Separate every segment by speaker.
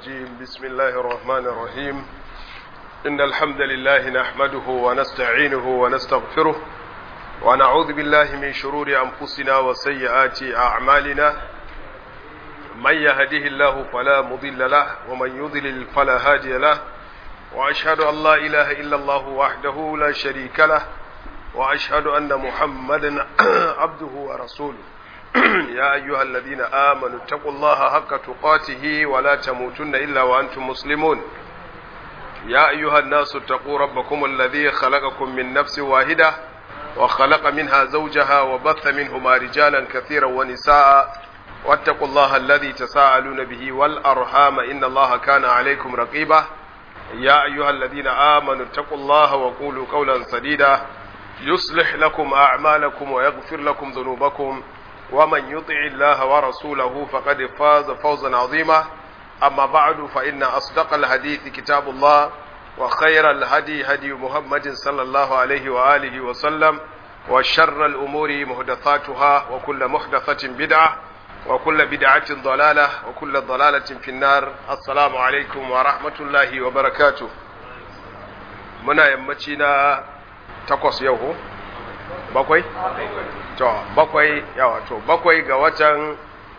Speaker 1: الرجيم بسم الله الرحمن الرحيم إن الحمد لله نحمده ونستعينه ونستغفره ونعوذ بالله من شرور أنفسنا وسيئات أعمالنا من يهده الله فلا مضل له ومن يضلل فلا هادي له وأشهد أن لا إله إلا الله وحده لا شريك له وأشهد أن محمدا عبده ورسوله يا أيها الذين آمنوا اتقوا الله حق تقاته ولا تموتن إلا وأنتم مسلمون يا أيها الناس اتقوا ربكم الذي خلقكم من نفس واحدة وخلق منها زوجها وبث منهما رجالا كثيرا ونساء واتقوا الله الذي تساءلون به والأرحام إن الله كان عليكم رقيبا يا أيها الذين آمنوا اتقوا الله وقولوا قولا سديدا يصلح لكم أعمالكم ويغفر لكم ذنوبكم ومن يطع الله ورسوله فقد فاز فوزا عظيما أما بعد فإن أصدق الحديث كتاب الله وخير الهدي هدي محمد صلى الله عليه وآله وسلم وشر الأمور محدثاتها وكل محدثة بدعة وكل بدعة ضلالة وكل ضلالة في النار السلام عليكم ورحمة الله وبركاته منا يمتنا تقص يوهو bakwai? to bakwai yawa to bakwai ga watan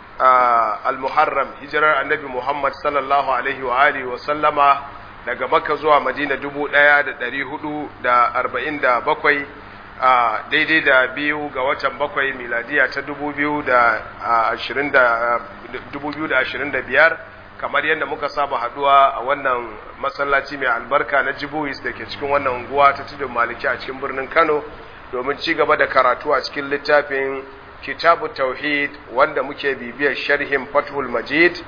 Speaker 1: al-muharram hijirar annabi muhammad sallallahu alaihi wa alihi wa sallama daga makka zuwa madina dubu ɗaya da ɗari hudu da arba'in da bakwai daidai da biyu ga watan bakwai miladiya ta dubu biyu da ashirin da dubu biyu da ashirin da biyar kamar yadda muka saba haduwa a wannan masallaci mai albarka na jibuwis da ke cikin wannan unguwa ta tudun maliki a cikin birnin kano domin ci gaba da karatu a cikin littafin kitabu tauhid wanda muke bibiyar sharhin fathul majid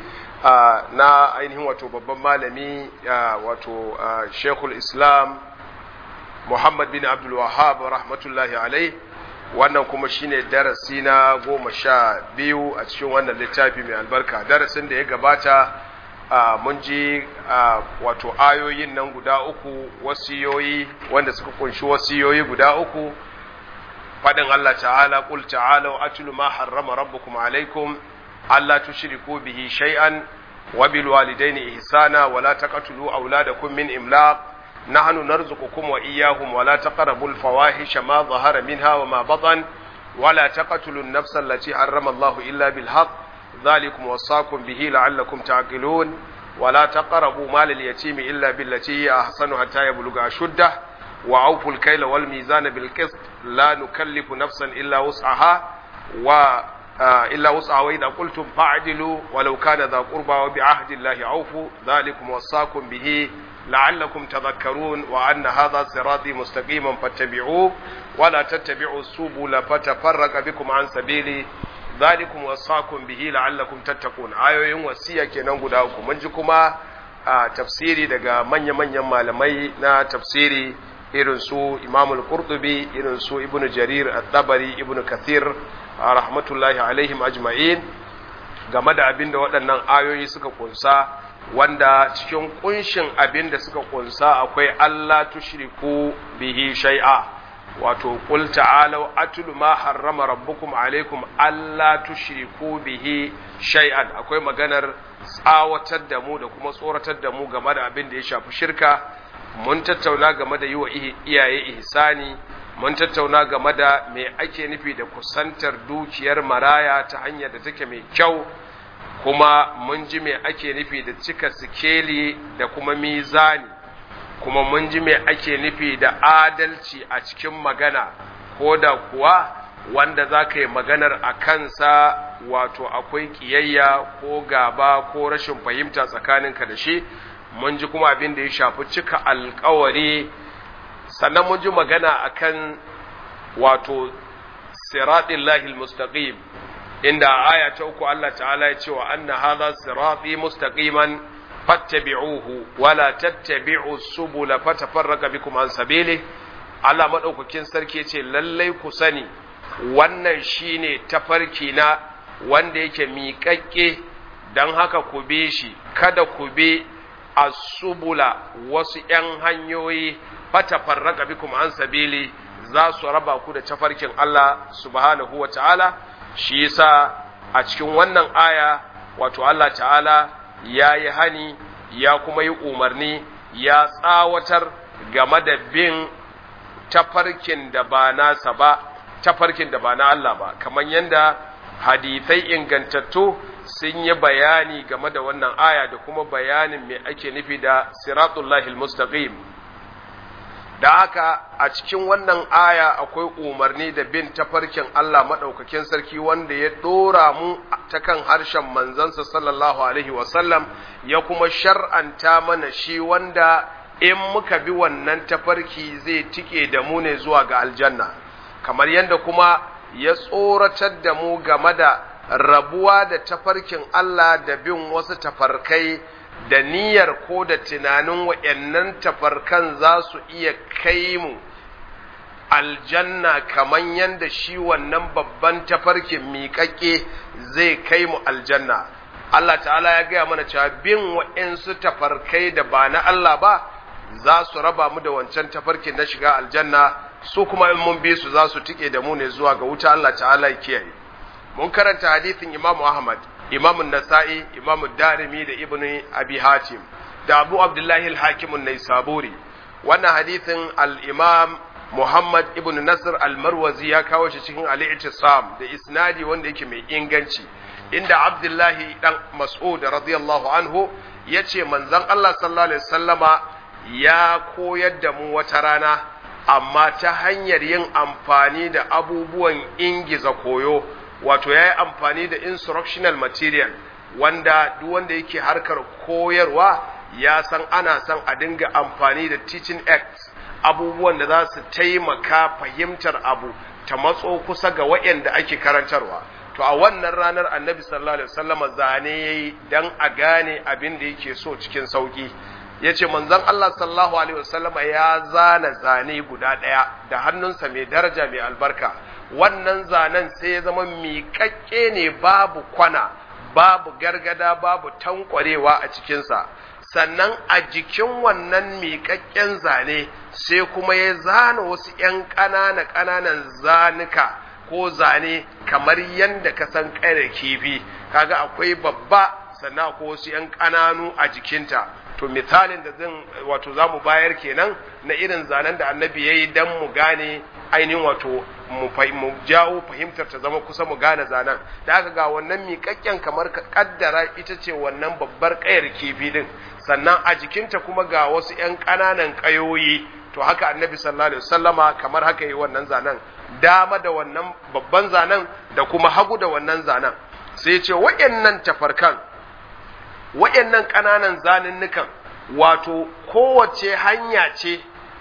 Speaker 1: na ainihin wato babban malami wato shekul islam muhammad bin abdul wahab rahmatullahi alai wannan kuma shine darasi na goma sha biyu a cikin wannan littafi mai albarka darasin da ya gabata mun ji wato ayoyin nan guda uku wasiyoyi wanda suka kunshi wasiyoyi guda uku faɗin Allah ta'ala qul ta'alu atlu ma harrama rabbukum alaykum alla tushriku bihi shay'an wa bil walidayni ihsana wa la taqtulu awladakum min imlaq nahnu narzuqukum wa iyyahum wa la taqrabul fawahisha ma dhahara minha wa ma batan wa la taqtulu an-nafsa allati harrama Allahu illa bil haqq dhalikum wasaqakum bihi la'allakum ta'qilun wa la taqrabu mal al-yatimi illa billati hiya ahsanu hatta yablugha ashuddah وأوفوا الكيل والميزان بالقسط لا نكلف نفسا إلا وسعها و إلا وسعها وإذا قلتم فاعدلوا ولو كان ذا قربى وبعهد الله أوفوا ذلكم وصاكم به لعلكم تذكرون وأن هذا صراطي مستقيما فاتبعوه ولا تتبعوا السبل فتفرق بكم عن سبيلي ذلكم وصاكم به لعلكم تتقون آيوين وسيا kenan guda uku mun ji kuma tafsiri daga manya-manyan malamai na tafsiri irin su imamul qurtubi irin su ibn jarir at-tabari ibn kathir rahmatullahi alaihim ajma'in game da abin da waɗannan ayoyi suka kunsa wanda cikin kunshin abin da suka kunsa akwai Allah tushriku bihi shay'a wato qul ta'alu atlu ma harrama rabbukum alaikum alla tushriku bihi shay'an akwai maganar tsawatar da mu da kuma tsoratar da mu game da abin da ya shafi shirka mun tattauna game da yi wa iyaye ihsani mun tattauna game da me ake nufi da kusantar dukiyar maraya ta hanyar da take mai kyau kuma mun ji me ake nufi da cika sikeli da kuma mizani kuma mun ji me ake nufi da adalci a cikin magana ko da kuwa wanda za ka yi maganar a kansa wato akwai ƙiyayya ko gaba ko rashin fahimta tsakaninka da shi mun ji kuma abin da ya shafi cika alkawari sannan mun ji magana akan wato siratin lahil mustaqim inda aya ta uku Allah ta'ala ya ce wa anna hadha sirati mustaqiman fattabi'uhu wala tattabi'u subula fatafarraqa bikum an sabili Allah madaukakin sarki ce lallai ku sani wannan shine tafarki na wanda yake miƙaƙƙe dan haka ku be shi kada ku be asubula wasu ‘yan hanyoyi fata farraka bikum an sabili za su raba ku da tafarkin Allah subhanahu wa ta'ala shi yasa a cikin wannan aya wato Allah ta'ala ya yi hani ya kuma yi umarni ya tsawatar game da bin tafarkin da ba nasa ba tafarkin da ba na Allah ba kamar yadda hadithai ingantattu sun yi bayani game da wannan aya da kuma bayanin me ake nufi da siratullahi mustaqim da haka a cikin wannan aya akwai umarni da bin tafarkin Allah maɗaukakin sarki wanda ya ɗora mu ta kan harshen manzansa sallallahu alaihi wasallam ya kuma shar'anta mana shi wanda in muka bi wannan tafarki zai tike da mu ne zuwa ga aljanna kamar yadda kuma ya tsoratar da mu game da rabuwa da tafarkin Allah da bin wasu tafarkai da niyyar ko da tunanin wa'yannan tafarkan za su iya kai mu aljanna kamar yadda shi wannan babban tafarkin miƙaƙe zai kai mu aljanna Allah ta'ala ya gaya mana cewa bin wa'yansu tafarkai da ba na Allah ba za su raba mu da wancan tafarkin na shiga aljanna su kuma in mun bi su za su tike da mu ne zuwa ga wuta Allah ta'ala ya kiyaye mun karanta hadisin Imam Ahmad Imam Nasa'i Imam Darimi da Ibn Abi Hatim da Abu Abdullahi al-Hakim an-Naisaburi wannan hadisin al-Imam Muhammad ibn Nasr al-Marwazi ya kawo shi cikin al-I'tisam da isnadi wanda yake mai inganci inda Abdullahi dan Mas'ud radiyallahu anhu yace manzon Allah sallallahu alaihi wasallama ya koyar da mu wata rana amma ta hanyar yin amfani da abubuwan ingiza koyo wato ya yi amfani da instructional material wanda duk wanda yake harkar koyarwa ya san ana son a dinga amfani da teaching act abubuwan da za su taimaka fahimtar abu ta matso kusa ga waɗanda ake karantarwa to a wannan ranar annabi sallallahu alaihi wasallam zane yayi dan a gane abin da yake so cikin sauki yace manzon Allah sallallahu alaihi wasallam ya zana zane guda ɗaya da hannunsa mai daraja mai albarka wannan zanen sai ya zama miƙaƙƙe ne babu kwana babu gargada babu tankwarewa a cikinsa sannan a jikin wannan miƙaƙƙen zane sai kuma ya zana wasu ‘yan ƙanana ƙananan zanuka ko zane kamar yadda ka san ƙare kifi kaga akwai babba sannan akwai wasu ‘yan ƙananu a jikinta to misalin da zan wato za mu bayar kenan na irin zanen da annabi ya yi don mu gane ainihin wato mu jawo fahimtar ta zama kusa mu gane zanen da aka ga wannan miƙaƙƙen kamar ka ƙaddara ita ce wannan babbar ƙayar kifi din sannan a jikinta kuma ga wasu ‘yan ƙananan ƙayoyi to haka annabi sallallahu alaihi wasallama kamar haka yi wannan zanen dama da wannan babban zanen da kuma hagu da wannan zanen sai ya ce waɗannan tafarkan waɗannan ƙananan zanunnukan wato kowace hanya ce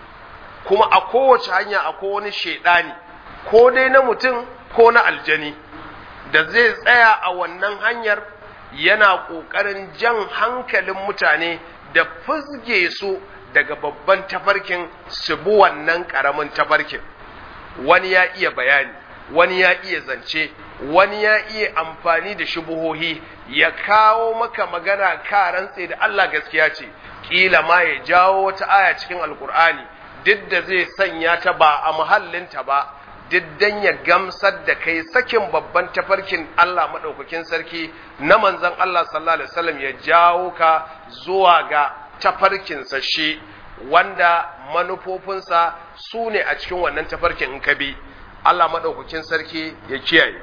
Speaker 1: kuma a kowace hanya akwai wani shaidani ko dai na mutum ko na aljani da zai tsaya a wannan hanyar yana ƙoƙarin jan hankalin mutane da fuzge su daga babban tafarkin su bi wannan ƙaramin tafarkin wani ya iya bayani wani ya iya zance wani ya iya amfani da shubuhohi ya kawo maka magana ka rantse da Allah gaskiya ce kila ma ya jawo wata aya cikin alkur'ani duk da zai sanya ta ba a muhallinta ba duk dan ya gamsar da kai sakin babban tafarkin Allah madaukakin sarki na manzon Allah sallallahu alaihi wasallam ya jawo ka zuwa ga tafarkin sa shi wanda manufofinsa su ne a cikin wannan tafarkin in ka bi Allah madaukakin sarki ya kiyaye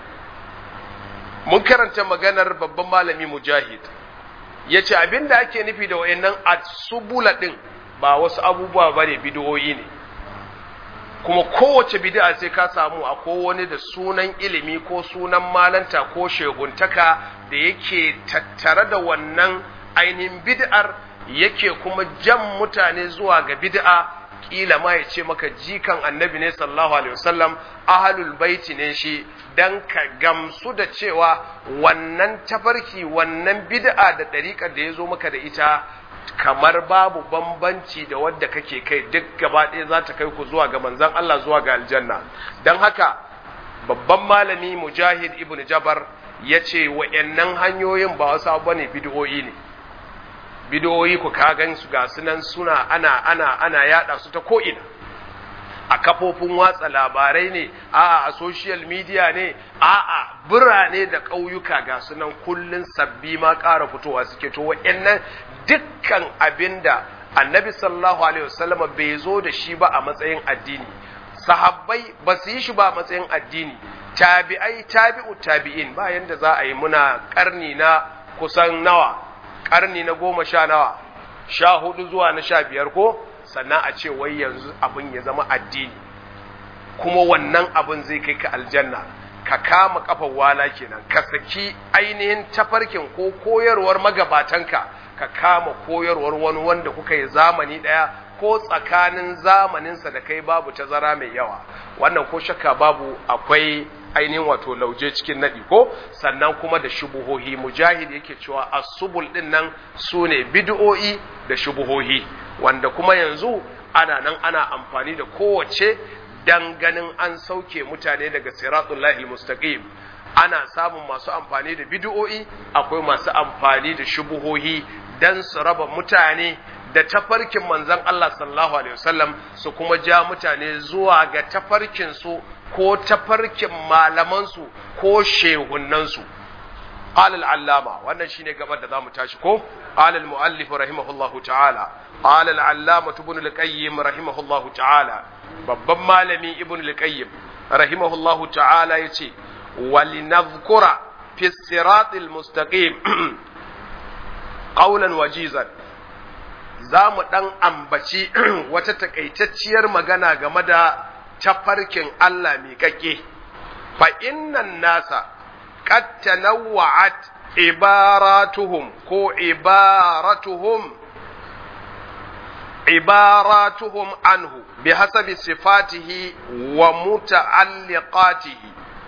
Speaker 1: mun karanta maganar babban malami mujahid ya ce abinda ake nufi da wayannan asubula ɗin ba wasu abubuwa ba ne bidiyoyi ne kuma kowace bid'a sai ka samu a wani da sunan ilimi ko sunan malanta ko sheguntaka da yake tattare da wannan ainihin bid'ar yake kuma jan mutane zuwa ga bid'a kila ma ya ce maka jikan annabi ne sallallahu alaihi wasallam ahlul baiti ne shi dan ka gamsu da cewa wannan tafarki wannan bid'a da ɗariƙar da ya zo maka da ita kamar babu bambanci da wadda kake kai duk gaba ɗaya za ta kai ku zuwa ga manzon Allah zuwa ga aljanna don haka babban malami mujahid ibn jabar ya ce wa'annan hanyoyin ba wasu abu ne bid'o'i ne bidiyoyi ku ka gan su ga sunan suna ana ana ana yada su ta ko'ina a kafofin watsa labarai ne a'a a social media ne a'a birane da ƙauyuka ga sunan kullun sabbi ma ƙara fitowa suke to wa'annan dukkan abinda annabi sallallahu alaihi wasallam bai zo da shi ba a matsayin addini sahabbai ba su yi shi ba a matsayin addini tabi'ai tabi'u tabi'in ba yanda za a yi muna karni na kusan nawa karni na goma sha nawa sha hudu zuwa na sha biyar ko sannan a ce wai yanzu abin ya zama addini kuma wannan abin zai kai ka aljanna ka kama kafar wala kenan ka saki ainihin tafarkin ko koyarwar magabatanka ka kama koyarwar wani wanda kuka yi zamani ɗaya ko tsakanin zamaninsa da kai babu tazara mai yawa wannan ko shakka babu akwai ainihin wato lauje cikin naɗi ko sannan kuma da shubuhohi mujahid yake cewa asubul ɗin nan su ne bid'o'i da shubuhohi wanda kuma yanzu ana nan ana amfani da kowace dan ganin an sauke mutane daga siratullahi mustaqim ana samun masu amfani da bid'o'i akwai masu amfani da shubuhohi dan su raba mutane da tafarkin manzon Allah sallallahu alaihi wasallam su kuma ja mutane zuwa ga tafarkin su ko tafarkin malaman su ko shehunan su قال العلامة wannan shine gabar da zamu tashi ko قال المؤلف رحمه الله تعالى قال العلامة ابن القيم رحمه الله تعالى babban malami ibn al-qayyim rahimahullahu ta'ala yace walinadhkura fi siratil mustaqim qawlan wajizan zamu dan ambaci wata takaitacciyar magana game da tafarkin Allah mai kake fa innan nasa qad tanawwa'at ibaratuhum ko ibaratuhum عباراتهم عنه بحسب صفاته ومتعلقاته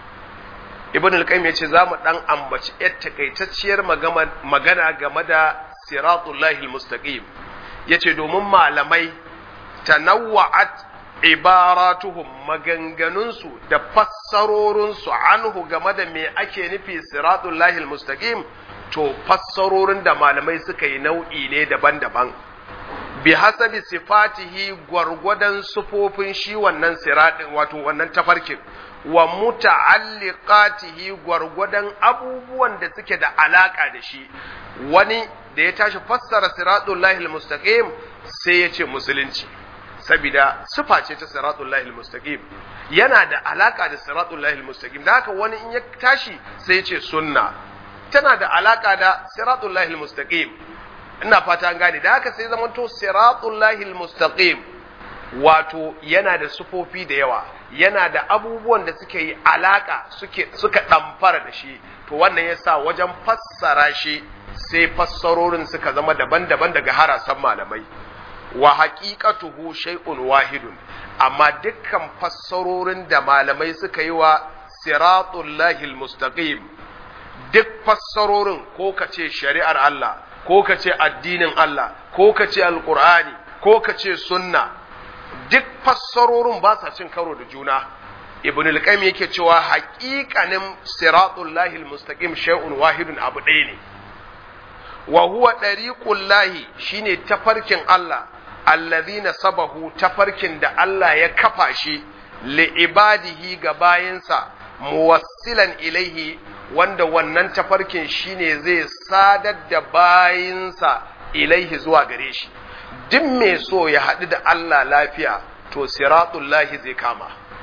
Speaker 1: ibn al-qayyim yace zamu dan ambaci yar takaitacciyar magana game da siratullahi al-mustaqim yace domin malamai tanawwa'at ibaratuhum maganganunsu da fassarorinsu anhu game da me ake nufi siratullahi al-mustaqim to fassarorin da malamai suka yi nau'i ne daban-daban bi hasabi sifatihi gwargwadon sufofin shi wannan siratin wato wannan tafarkin wa muta'alliqatihi gwargwadon abubuwan da suke da alaka da shi wani da ya tashi fassara siratul lahil mustaqim sai ya ce musulunci saboda sifa ce ta siratul lahil mustaqim yana da alaka da siratul lahil mustaqim da haka wani in ya tashi sai ya ce sunna tana da alaka da siratul lahil mustaqim ina fata an gane da haka sai zamanto siratul lahil mustaqim wato yana da sufofi da yawa yana da abubuwan da suke yi alaka suke suka damfara da shi to wannan yasa wajen fassara shi sai fassarorin suka zama daban-daban daga harasan malamai wa haqiqatuhu shay'un wahidun amma dukkan fassarorin da malamai suka yi wa siratul lahil mustaqim duk fassarorin ko kace shari'ar Allah ko ka ce addinin Allah ko ka ce alkur'ani ko ka ce sunna duk fassarorin ba sa cin karo da juna ibn al-qayyim yake cewa haqiqanin siratul lahil mustaqim shay'un wahidun abu ɗaya ne wa huwa dariqul lahi shine tafarkin Allah allazina sabahu tafarkin da Allah ya kafa shi li ibadihi ga bayinsa muwassilan ilaihi wanda wannan tafarkin shine zai sadar da bayinsa ilaihi zuwa gare shi duk mai so ya haɗu da Allah lafiya to siratullahi zai kama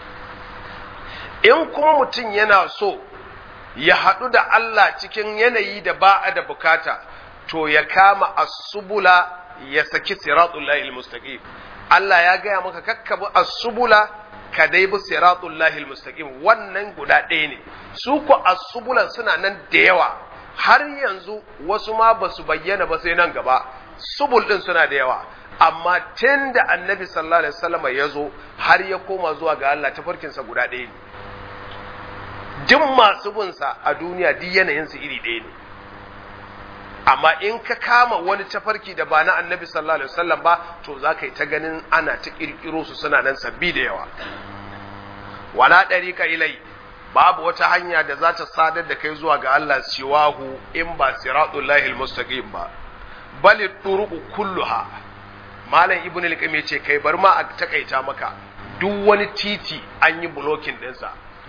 Speaker 1: in kuma mutum yana so ya haɗu da Allah cikin yanayi da ba a da bukata to ya kama asubula ya saki siratullahi almustaqim Allah ya gaya maka kakkabi asubula ka dai bi siratullahi almustaqim wannan guda ɗaya ne su ku asubulan suna nan da yawa har yanzu wasu ma ba su bayyana ba sai nan gaba subul din suna da yawa amma tun da annabi sallallahu alaihi wasallam ya zo har ya koma zuwa ga Allah tafarkinsa guda ɗaya ne duk masu binsa a duniya duk yanayinsu iri ɗaya ne amma in ka kama wani tafarki da ba na annabi sallallahu alaihi wasallam ba to za ka yi ta ganin ana ta kirkiro su suna nan sabbi da yawa wala ɗariƙa ilai babu wata hanya da za ta sadar da kai zuwa ga Allah siwahu in ba siratullahi almustaqim ba bal turuqu kulluha malam ibnu al-qayyim yace kai bar ma a takaita maka duk wani titi an yi blocking ɗinsa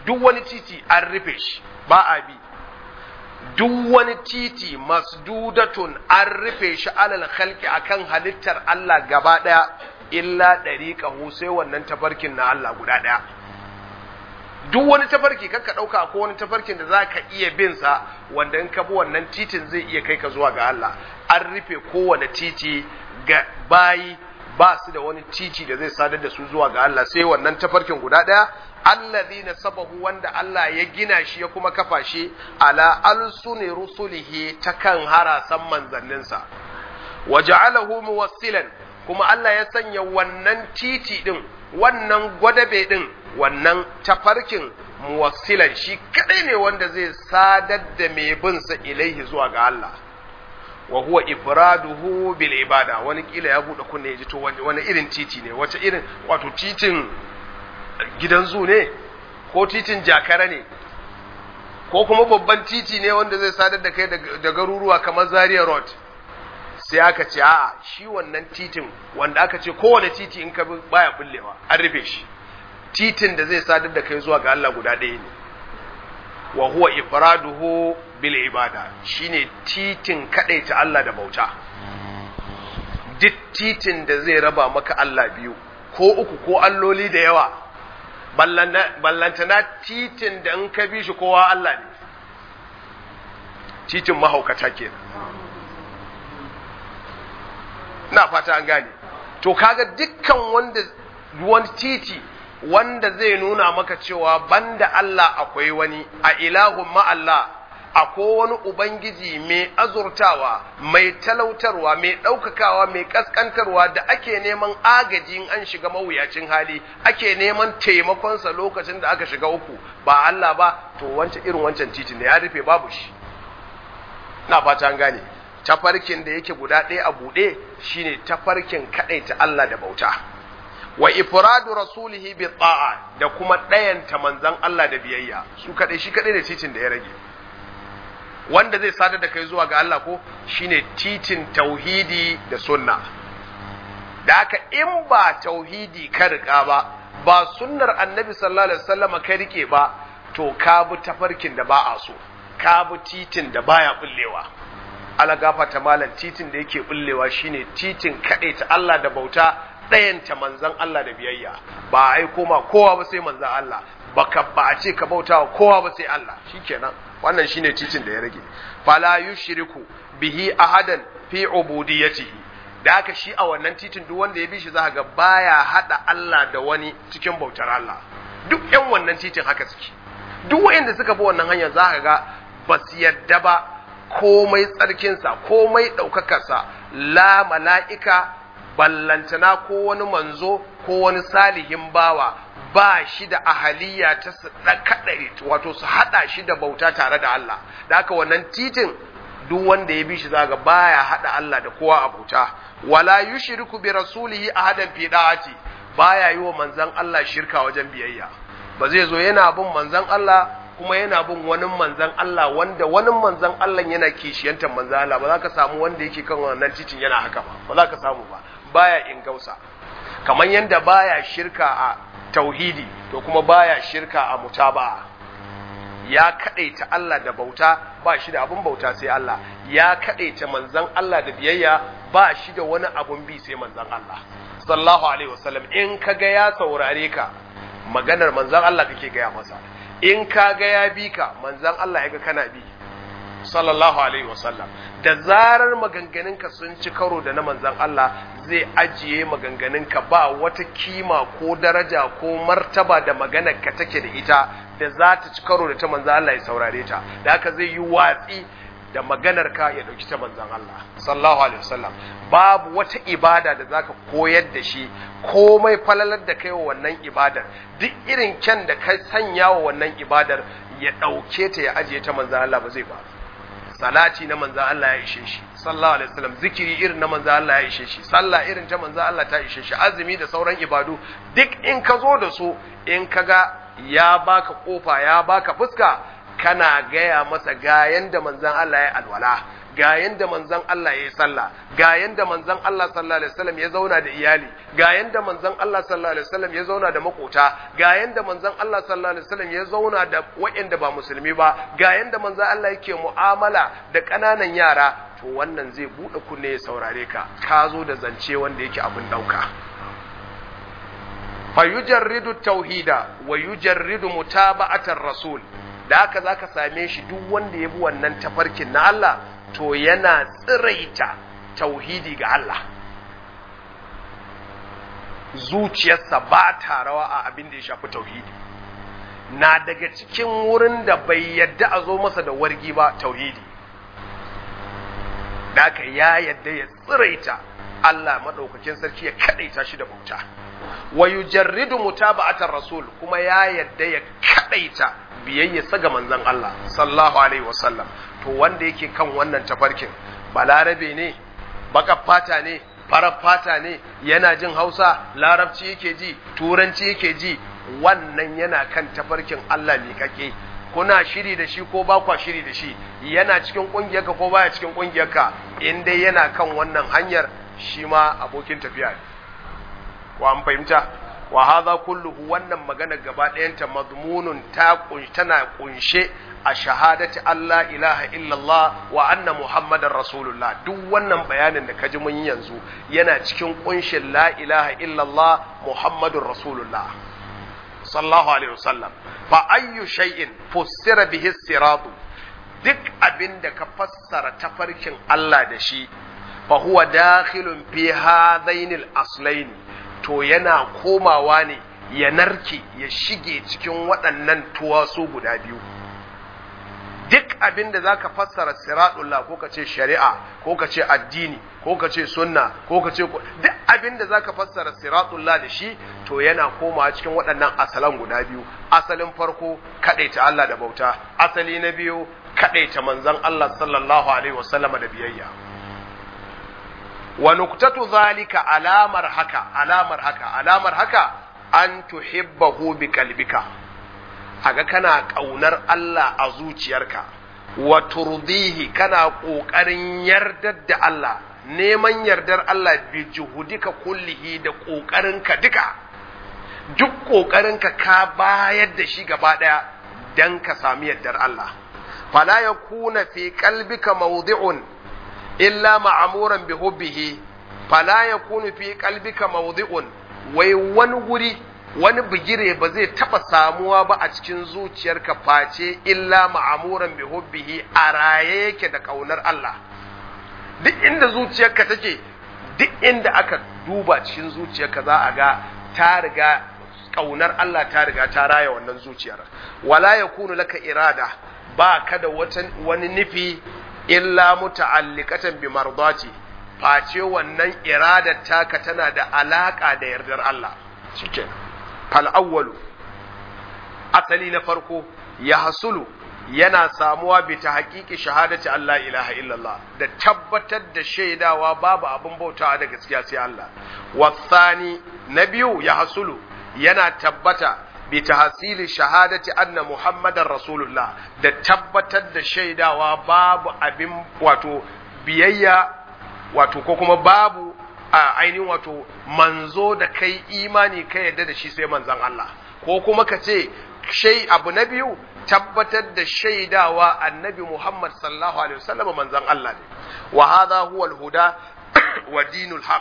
Speaker 1: duk wani titi an rufe shi ba a bi duk wani titi masdudatun an rufe shi alal khalqi akan halittar Allah gaba daya illa dariqahu sai wannan tafarkin na Allah guda daya duk wani tafarki kanka dauka ko wani tafarkin da zaka iya bin sa wanda in ka bi wannan titin zai iya kai ka zuwa ga Allah an rufe kowane titi ga bayi ba su da wani titi da zai sadar da su zuwa ga Allah sai wannan tafarkin guda daya allazina sabahu wanda Allah ya gina shi ya kuma kafa shi ala alsuni rusulihi ta kan harasan manzanninsa waja'alahu muwassilan kuma Allah ya sanya wannan titi din wannan gwadabe din wannan tafarkin muwassilan shi kadai ne wanda zai sadar da mai bin sa ilaihi zuwa ga Allah wa huwa ifraduhu bil ibada wani kila ya bude kunne ya ji to wani irin titi ne wace irin wato titin gidan zu ne ko titin jakara ne ko kuma babban titi ne wanda zai sadar da kai da garuruwa kamar Zaria Road sai aka ce a'a shi wannan titin wanda aka ce kowane titi in ka bi baya bullewa an rufe shi titin da zai sadar da kai zuwa ga Allah guda ɗaya ne wa huwa ifraduhu bil ibada shine titin ta Allah da bauta duk titin da zai raba maka Allah biyu ko uku ko alloli da yawa ballantana titin da in ka bi shi kowa Allah ne titin mahaukata kenan na fata an gane to kaga dukkan wanda wani titi wanda zai nuna maka cewa banda Allah akwai wani a ilahun ma'allah akwai wani Ubangiji mai azurtawa, mai talautarwa, mai ɗaukakawa, mai ƙasƙantarwa da ake neman agajin an shiga mawuyacin hali, ake neman taimakonsa lokacin da aka shiga uku, ba Allah ba, to wancan irin wancan titin da ya rufe babu shi. Na fata an gane, tafarkin da yake guda ɗaya a buɗe shine tafarkin kaɗaita Allah da bauta. wa ifradu rasulihi bi ta'a da kuma ɗayanta manzan Allah da biyayya su kaɗai shi kaɗai da titin da ya rage wanda zai sadar da kai zuwa ga Allah ko shine titin tauhidi da sunna da haka in ba tauhidi ka riƙa ba ba sunnar annabi sallallahu alaihi wasallam ka rike ba to ka bi tafarkin da ba a so ka bi titin da baya bullewa ala gafata malam titin da yake bullewa shine titin kaɗai ta Allah da bauta ɗayanta manzan Allah da biyayya ba a aiko ma kowa ba sai manzan Allah baka ba a ce ka bauta wa kowa ba sai Allah shikenan wannan shine titin da ya rage fala yushriku bihi ahadan fi ubudiyyatihi da haka shi a wannan titin duk wanda ya bi shi za ga baya hada Allah da wani cikin bautar Allah duk yan wannan titin haka suke duk wayanda suka bi wannan hanyar za ka ga ba su yadda ba komai tsarkinsa komai ɗaukakarsa la mala'ika ballantana ko wani manzo ko wani salihin bawa ba shi da ahaliya ta su kaɗai wato su haɗa shi da bauta tare da Allah da haka wannan titin duk wanda ya bi shi zaga baya haɗa Allah da kowa a bauta wala yushriku bi rasulihi ahadan fi da'ati baya yi wa manzon Allah shirka wajen biyayya ba zai zo yana bin manzon Allah kuma yana bin wani manzan Allah wanda wani manzan Allah yana kishiyantar manzan Allah ba za ka samu wanda yake kan wannan titin yana haka ba ba za ka samu ba baya ingausa kamar yadda baya shirka a tauhidi to kuma baya shirka a mutaba'a ya kadaita Allah da bauta ba shi da abun bauta sai Allah ya kadaita manzan Allah da biyayya ba shi da wani abun bi sai manzan Allah sallallahu alaihi wasallam in ka ga ya saurare ka maganar manzan Allah kake gaya masa in ka ga ya bi ka manzan Allah ya ga kana bi sallallahu alaihi wasallam da zarar maganganunka sun ci karo da na manzan Allah zai ajiye maganganunka ba wata kima ko daraja ko martaba da maganar ka take da ita da za ta ci karo da ta manzan Allah ya saurare ta da haka zai yi watsi da maganar ka ya dauki ta manzan Allah sallallahu alaihi wasallam babu wata ibada da zaka koyar da shi komai falalar da kai wa wannan ibadar duk irin kyan da ka sanya wa wannan ibadar ya dauke ta ya ajiye ta manzan Allah ba zai ba salati na manzan Allah ya ishe shi sallallahu alaihi wasallam zikiri irin na manzan Allah ya ishe shi sallah irin ta manzan Allah ta ishe shi azumi da sauran ibadu duk in ka zo da su in ka ga ya baka kofa ya baka fuska kana gaya masa ga yanda manzan Allah ya alwala ga yanda manzon Allah ya yi sallah ga yanda manzon Allah sallallahu alaihi wasallam ya zauna da iyali ga yanda manzon Allah sallallahu alaihi wasallam ya zauna da makota ga yanda manzon Allah sallallahu alaihi wasallam ya zauna da waɗanda ba musulmi ba ga yanda manzon Allah yake mu'amala da ƙananan yara to wannan zai buɗe kunne ya saurare ka ka zo da zance wanda yake abin ɗauka fa yujarridu tauhida wa yujarridu mutaba'atar rasul da haka zaka same shi duk wanda ya bi wannan tafarkin na Allah to yana tsiraita tauhidi ga Allah zuciyarsa ba ta rawa a abin da ya shafi tauhidi na daga cikin wurin da bai yadda a zo masa da wargi ba tauhidi da haka ya yadda ya tsiraita Allah maɗaukakin sarki ya kaɗaita shi da bauta wa yujarridu mutaba'atar rasul kuma ya yadda ya kaɗaita biyayyarsa ga manzon Allah sallallahu alaihi wasallam to wanda yake kan wannan tafarkin balarabe ne baka fata ne farar fata ne yana jin hausa larabci yake ji turanci yake ji wannan yana kan tafarkin Allah ne kake kuna shiri da shi ko ba kwa shiri da shi yana cikin kungiyarka ko baya cikin kungiyarka in dai yana kan wannan hanyar shi ma abokin tafiya ne wa an fahimta wa hadha kulluhu wannan magana gaba ɗayanta mazmunun ta tana kunshe a shahadati Allah ilaha illallah wa anna muhammadar rasulullah duk wannan bayanin da kaji mun yanzu yana cikin kunshin la ilaha illallah muhammadur rasulullah sallallahu alaihi wasallam fa ayyu shay'in fussira bihi siratu duk abin da ka fassara tafarkin Allah da shi fa huwa dakhilun fi hadainil aslaini to yana komawa ne ya narke ya shige cikin waɗannan tuwasu guda biyu duk abin da za ka fassara siratullah ko ka ce shari'a ko ka ce addini ko ka ce sunna ko ka ce duk abin da za ka fassara siratullah da shi to yana komawa cikin waɗannan asalan guda biyu asalin farko kaɗaita Allah da bauta asali na biyu kaɗaita manzon Allah sallallahu alaihi wasallama da biyayya wa nuktatu zalika alamar haka alamar haka alamar haka an tuhibbahu bi qalbika aga kana kaunar Allah a zuciyarka wa turdihi kana kokarin yardar da Allah neman yardar Allah bi juhudika kullihi da kokarinka duka duk kokarinka ka bayar da shi gaba daya dan ka sami yardar Allah fala yakuna fi qalbika mawdi'un illa ma'amuran bi hubbihi fala yakunu fi qalbika mawdi'un wai wani guri wani bigire ba zai taba samuwa ba a cikin zuciyarka face illa ma'amuran bi hubbihi a raye yake da kaunar Allah duk inda zuciyarka take duk inda aka duba cikin zuciyarka za a ga ta riga kaunar Allah ta riga ta raya wannan zuciyar wala yakunu laka irada ba ka da wani nufi illa muta'alliqatan bi mardati face wannan iradar taka tana da alaka da yardar Allah shikenan fal awwalu asali na farko ya hasulu yana samuwa bi ta haƙiƙi shahadati Allah ilaha illallah da tabbatar da shaidawa babu abin bautawa da gaskiya sai Allah wasani na biyu ya hasulu yana tabbata bi tahsili shahadati anna muhammadar rasulullah da tabbatar da shaidawa babu abin wato biyayya wato ko kuma babu a ainihin wato manzo da kai imani ka yadda da shi sai manzon Allah ko kuma ka ce shai abu na biyu tabbatar da shaidawa annabi Muhammad sallallahu alaihi wasallam manzon Allah ne wa hadha huwa al-huda wa dinul haq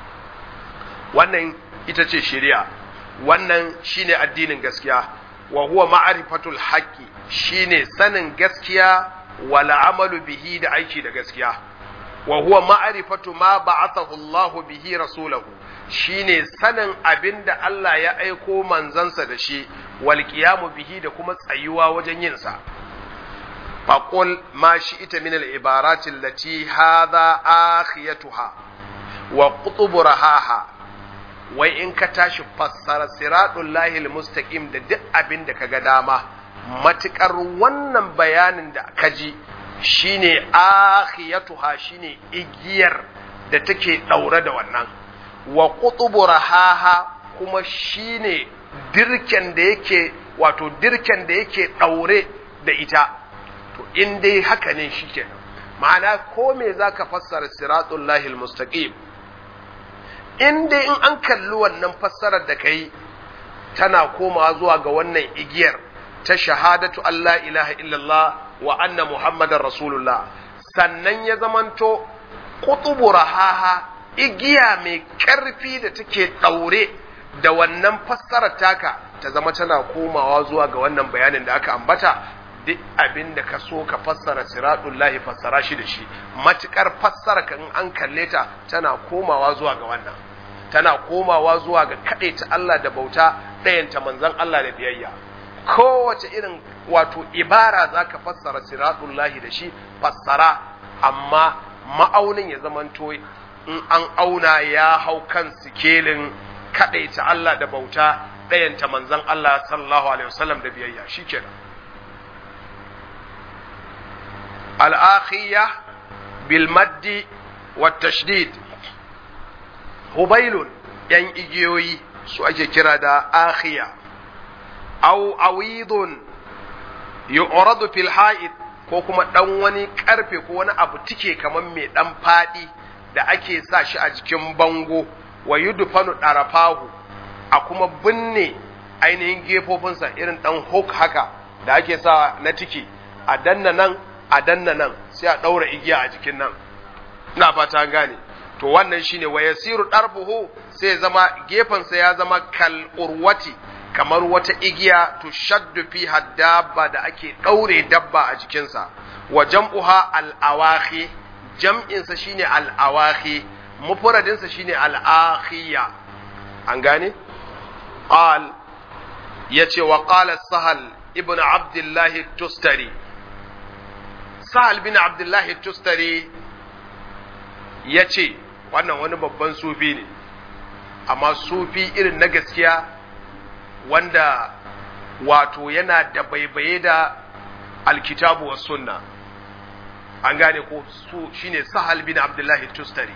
Speaker 1: wannan ita ce shari'a wannan shine addinin gaskiya wa huwa ma'rifatul haqqi shine sanin gaskiya wal amalu bihi da aiki da gaskiya wa huwa ma'rifatu ma ba'athahu Allah bihi rasulahu shine sanin abinda Allah ya aiko manzansa da shi wal qiyamu bihi da kuma tsayuwa wajen yin sa faqul ma shi'ita min al ibarati allati hadha akhiyatuha wa qutubu rahaha wai in ka tashi fassara siratul lahil mustaqim da duk abin da kaga dama matukar wannan bayanin da ka ji shine akhiyatuha shine igiyar da take daure da wannan wa qutubu rahaha kuma shine dirken da yake wato dirken da yake daure da ita to in dai haka ne shikenan ma'ana ko me zaka fassara siratul lahil mustaqim in dai in an kalli wannan fassarar da kai tana komawa zuwa ga wannan igiyar ta shahadatu Allah ilaha illallah wa anna muhammadar rasulullah sannan ya zamanto kutubu rahaha igiya mai karfi da take daure da wannan fassarar taka ta zama tana komawa zuwa ga wannan bayanin da aka ambata duk abin da ka so ka fassara siratul lahi fassara shi da shi matukar fassara kan an kalle ta tana komawa zuwa ga wannan tana komawa zuwa ga ta Allah da bauta ɗayanta manzon Allah da biyayya kowace irin wato ibara zaka fassara siratul lahi da shi fassara amma ma'aunin ya zamanto in an auna ya hau kan sikelin kaɗaita Allah da bauta ɗayanta manzan Allah sallallahu Alaihi wasallam da biyayya shi kenan. Al'akhiyya bilmaddi wa tashdid Hubailun ‘yan igiyoyi su ake kira da akhiya, au awidun yu'radu fil ha'id ko kuma ɗan wani ƙarfe ko wani abu tike kamar mai ɗan faɗi da ake sa shi a jikin bango wa yudfanu ɗarafahu a kuma binne ainihin gefofinsa irin ɗan hook haka da ake sa na tiki a danna nan a danna nan sai a ɗaura igiya a jikin nan ina fata gane to wannan shine wa yasiru ɗarfuhu sai zama gefensa ya zama kal urwati kamar wata igiya to shaddu fi dabba da ake ɗaure dabba a jikinsa wa jam'uha al-awahi jam'insa shine al-awahi mufradinsa shine al-akhiya an gane قال يتي وقال سهل ابن عبد الله التستري سهل بن عبد الله التستري يتي wannan wani babban sufi ne amma sufi irin na gaskiya wanda wato yana da baibaye da alkitabu wa sunna an gane ko su shine sahal bin abdullahi tustari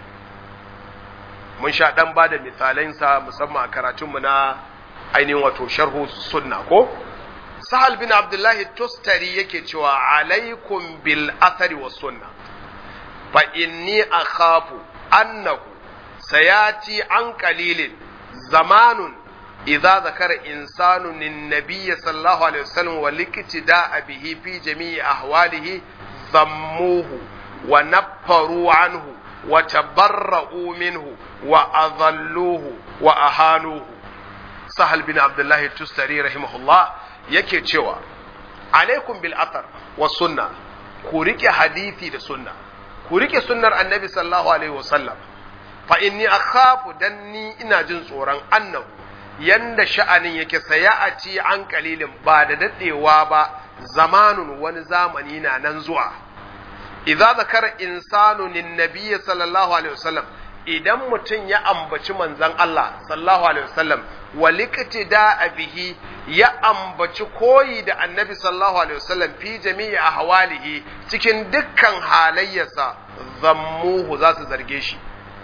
Speaker 1: mun sha dan ba da misalansa musamman a karatunmu na ainihin wato sharhu sunna ko sahal bin abdullahi tustari yake cewa alaikum bil athari was sunna fa inni akhafu annahu sayati an qalilin zamanun idza zakara insanu nin nabiy sallallahu alaihi wasallam wa liktida bihi fi jami'i ahwalihi zammuhu wa naffaru anhu wa tabarra'u minhu wa adhalluhu wa ahanuhu sahal bin abdullahi tustari rahimahullah yake cewa alaikum bil athar wa sunna ku rike hadisi da sunna ku rike sunnar annabi sallallahu alaihi wasallam fa inni akhafu dan ni ina jin tsoron annahu yanda sha'anin yake sayati an kalilin ba da dadewa ba zamanun wani zamani na nan zuwa idza zakara insanu nin nabiyyi sallallahu alaihi wasallam idan mutum ya ambaci manzon Allah sallallahu alaihi wasallam da bihi ya ambaci koyi da annabi sallallahu alaihi wasallam fi jami'i ahwalihi cikin dukkan halayyarsa zammuhu za su zarge shi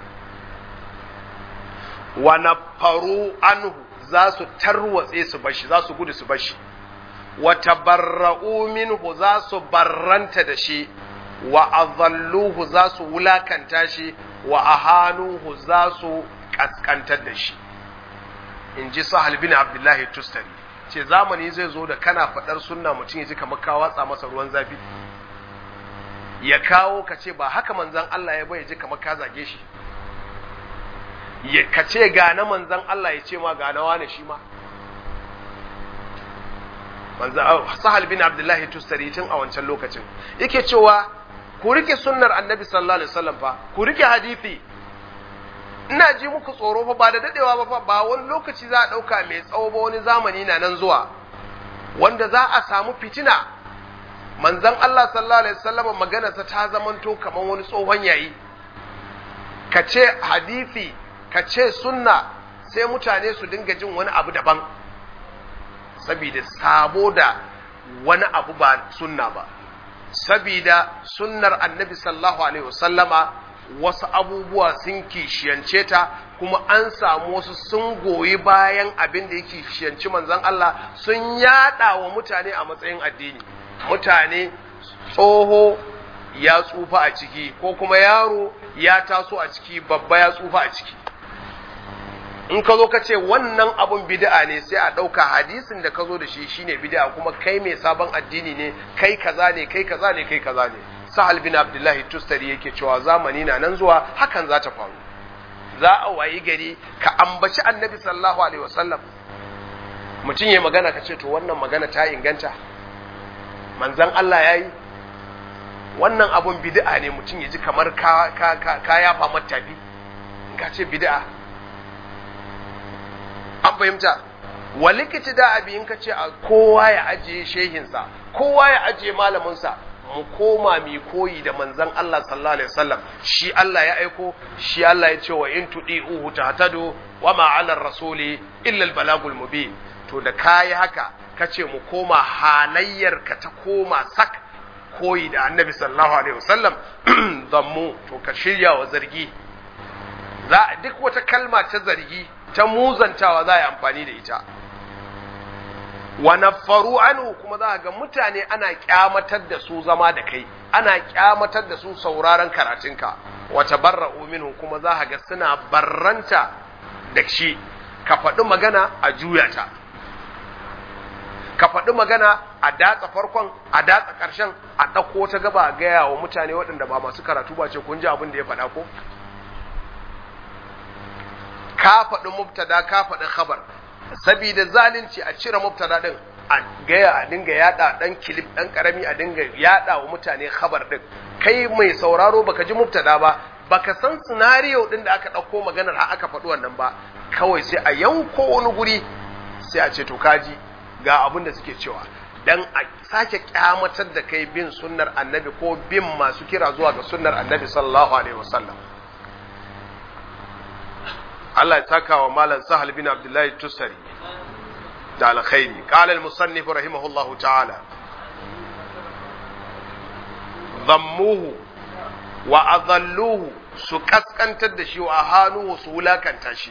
Speaker 1: wa nafaru anhu za su tarwatse su bashi za su gudu su bashi wa tabarra'u minhu za su barranta da shi wa azalluhu za su wulakanta shi wa ahanuhu za su kaskantar da shi in ji sahal bin abdullahi tustari ce zamani zai zo da kana faɗar sunna mutum ya ji kamar ka watsa masa ruwan zafi ya kawo ka ce ba haka manzan Allah ya bai ji kamar ka zage shi ya ka ce ga na manzan Allah ya ce ma ga na wane shi ma sahal bin abdullahi tustari tun a wancan lokacin yake cewa ku rike sunnar annabi sallallahu alaihi wasallam fa ku rike hadisi ina ji muku tsoro fa ba da dadewa ba ba wani lokaci za a dauka mai tsawo ba wani zamani na nan zuwa wanda za a samu fitina manzon Allah sallallahu alaihi wasallam maganarsa ta zamanto kamar wani tsohon yayi ka ce hadisi ka ce sunna sai mutane su dinga jin wani abu daban saboda sabo da wani abu ba sunna ba sabida sunnar annabi sallallahu alaihi wasallama wasu abubuwa sun kishiyance ta kuma an samu wasu sun goyi bayan abin da ya kishiyanci manzon Allah sun yada wa mutane a matsayin addini mutane tsoho ya tsufa a ciki ko kuma yaro ya taso a ciki babba ya tsufa a ciki in ka zo ka ce wannan abun bid'a ne sai a ɗauka hadisin da ka zo da shi shine bid'a kuma kai mai sabon addini ne kai kaza ne kai kaza ne kai kaza ne sahal bin abdullahi tustari yake cewa zamani na nan zuwa hakan za ta faru za a wayi gari ka ambaci annabi sallallahu alaihi wasallam mutum ya magana ka ce to wannan magana ta inganta manzan Allah ya yi wannan abun bid'a ne mutum ya ji kamar ka, ka, ka, ka yafa matafi in ka ce bid'a an fahimta walikici da abi in ka ce a kowa ya ajiye shehinsa kowa ya ajiye malaminsa mu koma mi koyi da manzan Allah sallallahu alaihi wasallam shi Allah ya aiko shi Allah ya ce wa in tudi'uhu tahtadu wa ma 'ala rasuli illa al-balagul mubin to da kayi haka kace mu koma halayyar ka ta koma sak koyi da annabi sallallahu alaihi wasallam zammu to ka shirya wa zargi za duk wata kalma ta zargi ta muzantawa za a yi amfani da ita wa naffaru anhu kuma za ga mutane ana kyamatar da su zama da kai ana kyamatar da su sauraron karatunka wa tabarra'u minhu kuma za ga suna barranta da shi ka faɗi magana a juya ta ka faɗi magana a datsa farkon a datsa ƙarshen a ɗauko ta gaba a gaya wa mutane waɗanda ba masu karatu ba ce kun ji abin da ya faɗa ko ka faɗi mubtada ka faɗi khabar sabida zalunci a cire mubtada din a gaya a dinga yada dan kilif dan karami a dinga yada wa mutane khabar din kai mai sauraro baka ji mubtada ba baka san scenario din da aka dauko maganar har aka faɗi wannan ba kawai sai a yanko wani guri sai a ce to kaji ga abin da suke cewa dan a sake kyamatar da kai bin sunnar annabi ko bin masu kira zuwa ga sunnar annabi sallallahu alaihi wasallam Allah ya taka wa malam Sahal bin Abdullahi Tusari da alkhairi qala al-musannif rahimahullahu ta'ala dhammuhu wa adalluhu su kaskantar da shi wa hanuhu su wulakanta shi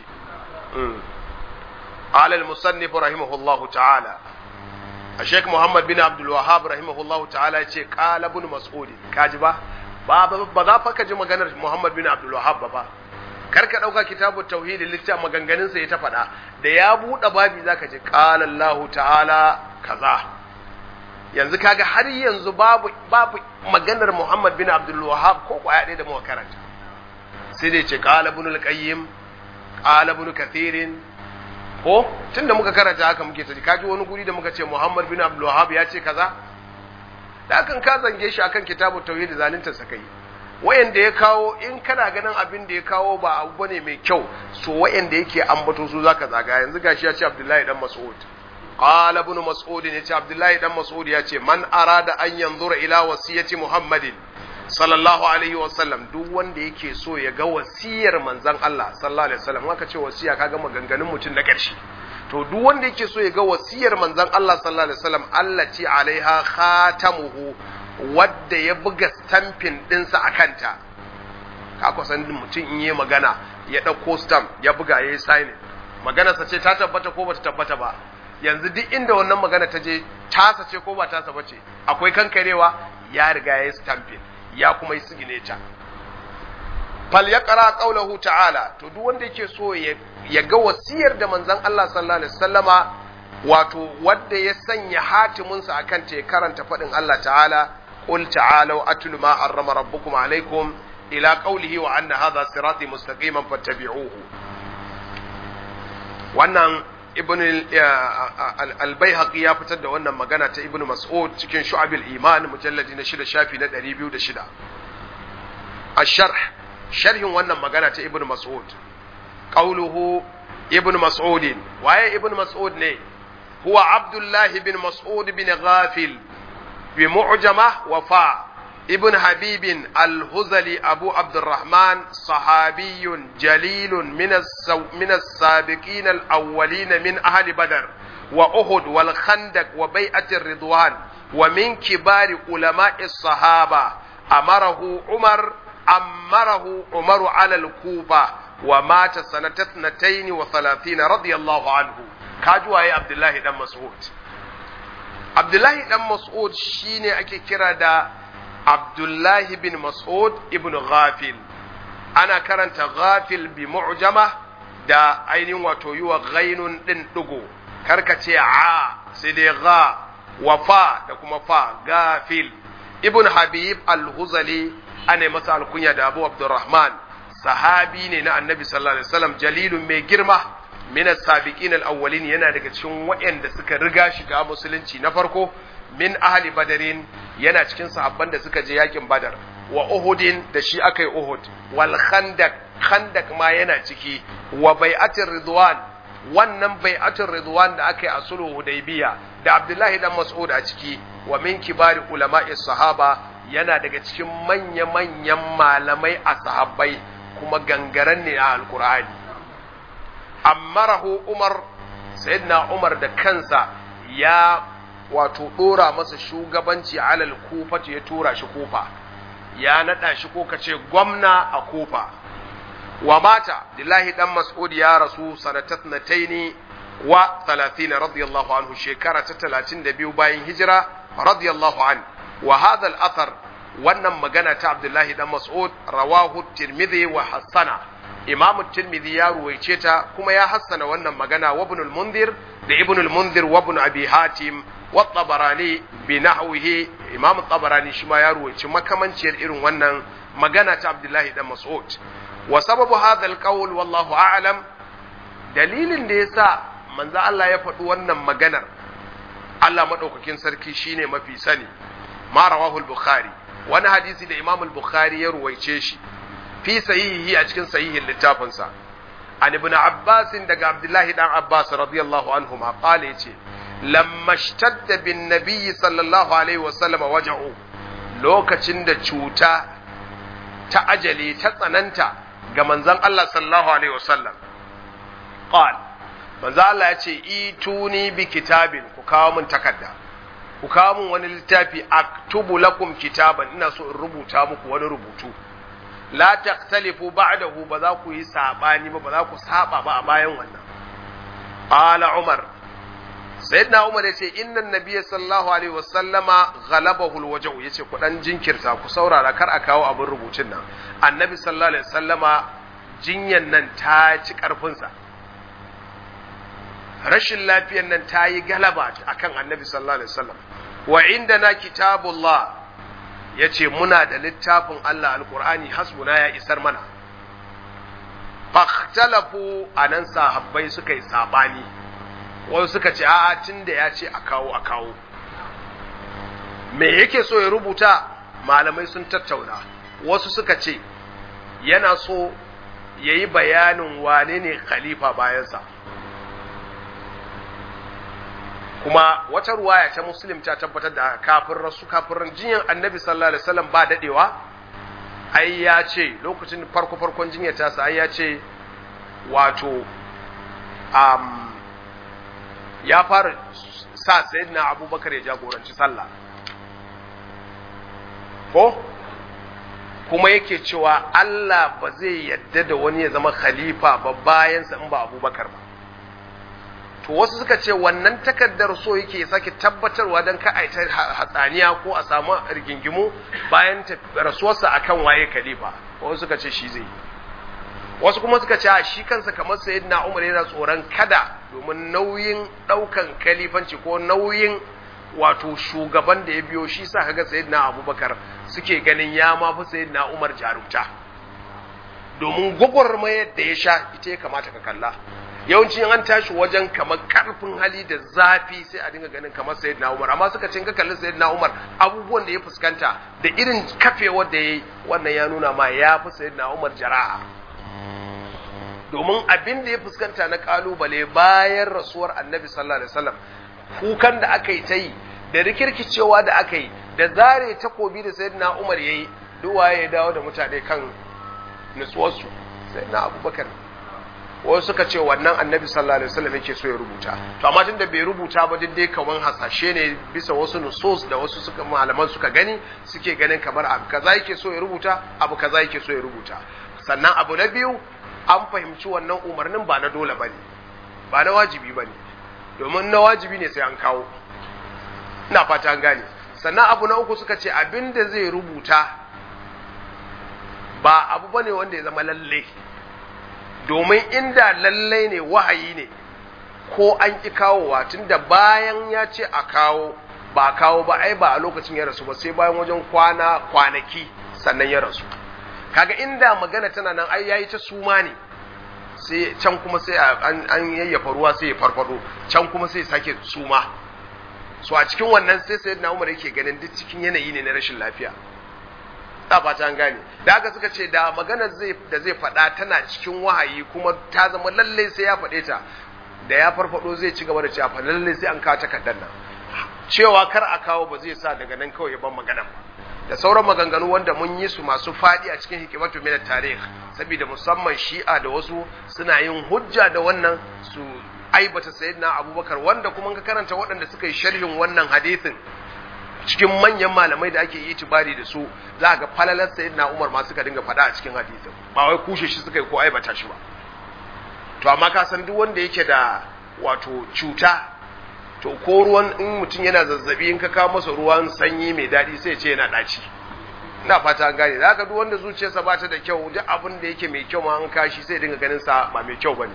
Speaker 1: qala al-musannif rahimahullahu ta'ala Sheikh Muhammad bin Abdul Wahhab rahimahullahu ta'ala yace qala ibn Mas'ud kaji ba ba ba za fa ka ji maganar Muhammad bin Abdul Wahhab ba karka ɗauka kitabu tauhidi littafin maganganun sa ya ta faɗa da ya buɗe babi zaka ji qala Allahu ta'ala kaza yanzu kaga har yanzu babu babu maganar Muhammad bin Abdul Wahhab ko kwaya ɗaya da muka karanta sai dai ce qala ibn al-qayyim qala ibn kathir ko tunda muka karanta haka muke taji kaji wani guri da muka ce Muhammad bin Abdul Wahhab ya ce kaza da kan ka zange shi akan kitabu tauhidi zalunta sakai wayanda ya kawo in kana ganin abin da ya kawo ba abu bane mai kyau so wayanda yake ambato su zaka zaga yanzu gashi ya ce Abdullahi dan Mas'ud qala ibn Mas'ud ya ce Abdullahi dan Mas'ud ya ce man arada an yanzura ila wasiyati Muhammadin sallallahu alaihi wasallam duk wanda yake so ya ga wasiyar manzon Allah sallallahu alaihi wasallam aka ce wasiya kaga maganganun mutum na ƙarshe to duk wanda yake so ya ga wasiyar manzon Allah sallallahu alaihi wasallam allati alaiha khatamuhu wadda ya buga stampin ɗinsa a kanta ka kusan mutum in yi magana ya ɗauko stamp ya buga ya yi signing maganarsa ce ta tabbata ko bata tabbata ba yanzu duk inda wannan magana ta je tasa ce ko ba tasa ba ce akwai kankarewa ya riga ya yi stamping ya kuma yi signature fal ya ƙara ƙaulahu ta'ala to duk wanda yake so ya ga wasiyar da manzon Allah sallallahu alaihi wasallama wato wadda ya sanya hatiminsa akan ta ya karanta faɗin Allah ta'ala قل تعالوا أتل ما حرم ربكم عليكم إلى قوله وأن هذا صراطي مستقيما فاتبعوه wannan ibn al-baihaqi ya fitar da wannan magana ta ibn mas'ud cikin shu'abil iman mujalladi na shida shafi na 206 ash-sharh sharhin wannan magana ta ibn mas'ud qawluhu ibn mas'ud waye ibn mas'ud ne huwa abdullah ibn mas'ud bin ghafil بمعجمة وفاء ابن حبيب الهزلي أبو عبد الرحمن صحابي جليل من السو من السابقين الأولين من أهل بدر وأحد والخندق وبيعة الرضوان ومن كبار علماء الصحابة أمره عمر أمره عمر على الكوفة ومات سنة اثنتين وثلاثين رضي الله عنه كاجوا يا عبد الله بن مسعود Abdullahi dan Mas'ud shine ake kira da abdullahi bin mas'ud ibn ghafil ana karanta ghafil bi mu'jama da ainihin wato yi wa ghainun din digo karkace a sai dai gha wa fa da kuma fa gafil ibn habib al-huzali ana masa alkunya da abu abdurrahman sahabi ne na annabi sallallahu alaihi wasallam jalilun mai girma min as-sabiqin al-awwalin yana daga cikin waɗanda suka riga shiga musulunci na farko min ahli badarin yana cikin sahabban da suka je yakin badar wa uhudin da shi aka yi uhud wal khandak khandak ma yana ciki wa bai'atir ridwan wannan bai'atir ridwan da aka yi a sulhu hudaybiya da abdullahi dan mas'ud a ciki wa min kibari ulama'i sahaba yana daga cikin manya manyan malamai a sahabbai kuma gangaren ne a alqur'ani ammarahu umar sayyidina umar da kansa ya wato dora masa shugabanci alal kufa ya tura shi kufa ya nada shi ko kace gwamna a kufa wa mata lillahi dan mas'ud ya rasu sanatatnataini wa 30 radiyallahu anhu shekara ta 32 bayan hijira radiyallahu an wa hadha al-athar wannan magana ta abdullahi dan mas'ud rawahu tirmidhi wa hasana imamu tirmidhi ya ruwaice ta kuma ya hassana wannan magana wa ibn al-munzir da ibn al-munzir wa ibn abi hatim wa tabarani bi nahwihi imamu tabarani shi ma ya ruwaice makamanciyar irin wannan magana ta abdullahi dan mas'ud wa sababu hadha al-qawl wallahu a'lam dalilin da yasa manzo Allah ya faɗi wannan maganar Allah madaukakin sarki shine mafi sani ma rawahu al-bukhari wani hadisi da imam al-bukhari ya ruwaice shi fi sahihi a cikin sahihin littafinsa an ibn abbas daga abdullahi dan abbas radiyallahu anhu ma qala yace lamma ishtadda bin nabiy sallallahu alaihi wasallam waja'u lokacin da cuta ta ajali ta tsananta ga manzon Allah sallallahu alaihi wasallam qala manzo Allah yace ituni bi kitabin ku kawo min takarda ku kawo min wani littafi aktubu lakum kitaban ina so in rubuta muku wani rubutu la taqtalifu ba'dahu ba za ku yi sabani ba ba za ku saba ba a bayan wannan qala umar sayyidina umar yace inna nabiyya sallallahu alaihi wasallama ghalabahu alwajhu yace ku dan jinkirta ku saurara kar a kawo abin rubutun nan annabi sallallahu alaihi wasallama jinyan nan ta ci karfin sa rashin lafiyar nan ta yi galaba akan annabi sallallahu alaihi wasallam wa indana kitabullah ya ce muna da littafin Allah alkur'ani hasbuna ya isar mana fahtalafu a nan sahabbai suka yi sabani wasu suka ce a'a tun da ya ce a kawo a kawo me yake so ya rubuta malamai sun tattauna wasu suka ce yana so ya yi bayanin wane ne khalifa bayansa kuma wata ruwaya ta muslim ta tabbatar da kafin rasu kafin jinyar annabi sallallahu alaihi wasallam ba dadewa ai ya ce lokacin farko farkon jinyar ta sa ai ya ce wato um, ya fara sa sayyidina abubakar ya jagoranci sallah ko kuma yake cewa Allah ba zai yadda da wani ya zama khalifa ba bayansa in ba abubakar ba to wasu suka ce wannan takardar so yake sake tabbatarwa don ka aita hatsaniya ko a samu rigingimu bayan rasuwarsa akan waye khalifa wasu suka ce shi zai wasu kuma suka ce shi kansa kamar sayyidina Umar yana tsoron kada domin nauyin daukan khalifanci ko nauyin wato shugaban da ya biyo shi sa kaga sayyidina Abubakar suke ganin ya ma fi sayyidina Umar jarumta domin gwagwarmayar da ya sha ita ya kamata ka kalla yawanci an tashi wajen kamar karfin hali da zafi sai a dinga ganin kamar sayyidina Umar amma suka ce ka kalli sayyidina Umar abubuwan da ya fuskanta da irin kafewar da yayi wannan ya nuna ma ya fi sayyidina Umar jara'a domin abin da ya fuskanta na kalubale bayan rasuwar Annabi sallallahu alaihi wasallam kukan da aka yi ta yi da rikirkicewa da aka yi da zare takobi da sayyidina Umar yayi duwaye ya dawo da mutane kan nutsuwarsu sayyidina Abubakar wasu suka ce wannan annabi sallallahu alaihi wasallam yake so ya rubuta to amma tunda bai rubuta ba duk dai kaman hasashe ne bisa wasu nusus da wasu suka malaman suka gani suke ganin kamar abu kaza yake so ya rubuta abu kaza yake so ya rubuta sannan abu na biyu an fahimci wannan umarnin ba na dole bane ba na wajibi bane domin na wajibi ne sai an kawo ina fata an gane sannan abu na uku suka ce abinda zai rubuta ba abu bane wanda ya zama lalle domin inda lalle ne wahayi ne ko an ƙi kawowa tunda bayan ya ce a kawo ba a kawo ba ai ba a lokacin ya rasu ba sai bayan wajen kwana kwanaki sannan ya rasu kaga inda magana tana nan ai yayi ta suma ne sai can kuma sai an yayyafa ruwa sai ya farfado can kuma sai sake suma so a cikin wannan sai sayyidina Umar yake ganin duk cikin yanayi ne na rashin lafiya da fata an gane da haka suka ce da maganar zai da zai faɗa tana cikin wahayi kuma ta zama lalle sai ya faɗe ta da ya farfado zai ci gaba da cewa fa lalle sai an kawo takardar nan cewa kar a kawo ba zai sa daga nan kawai ya ban magana ba da sauran maganganu wanda mun yi su masu faɗi a cikin hikimatu min tarikh saboda musamman shi'a da wasu suna yin hujja da wannan su aibata sayyidina abubakar wanda kuma ka karanta waɗanda suka yi sharhin wannan hadisin cikin manyan malamai da ake yi itibari da su za ga falalar sayyidina umar ma suka dinga faɗa a cikin hadisin ba wai kushe shi suka yi ko aibata shi ba to amma ka san duk wanda yake da wato cuta to ko ruwan in mutum yana zazzabi in ka kawo masa ruwan sanyi mai daɗi sai ce yana ɗaci ina fata an gane da haka duk wanda zuciyarsa ba ta da kyau duk abin da yake mai kyau ma an kashi sai dinga ganin sa ba mai kyau bane